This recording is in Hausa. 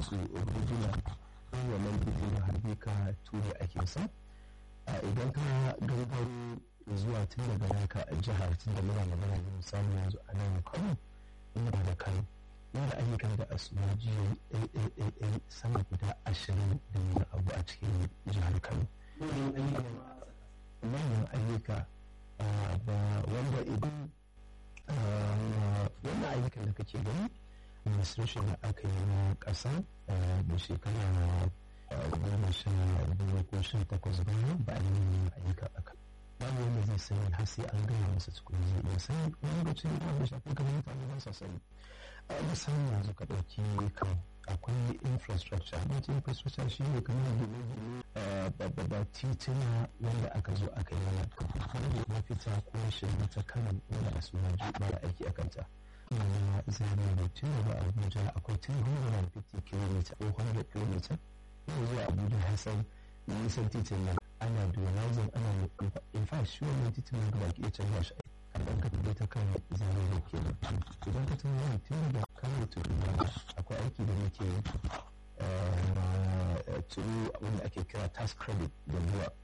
su rubuna ko wannan bidin harbi ka ture ake sa idan ka gangaro zuwa tun daga naka a jihar tun da muna magana da misali yanzu a nan kano ina da kano yana da ayyukan da asuwaji ɗaiɗaiɗaiɗai sama guda ashirin da wani abu a cikin jihar kano manyan ayyuka ba wanda idan wannan ayyukan da kake gani administration da aka yi na ƙasa da shekara goma sha biyu ko sha takwas bayan ba a yi ayyuka a kan babu wanda zai sani har sai an gaya masa tukuni zai iya sani wani lokacin da wanda shafi kamar mutane ba sa sani a misali yanzu ka ɗauki kan akwai infrastructure wata infrastructure shi ne kamar gine-gine babba tituna wanda aka zo aka yi mana wanda ya fita ko shirin ta kanan wanda a suna mara aiki a kanta na zane da tun daga abuja akwai 250 km ko 100 km yau zuwa abuja hassan nisan titin nan ana dualizing ana in fact shi wannan titin nan gaba ke canza shi kaɗan ka tafi ta kan zane da ke idan ka tuna wani tun daga kano to akwai aiki da muke turu wanda ake kira tax credit da zuwa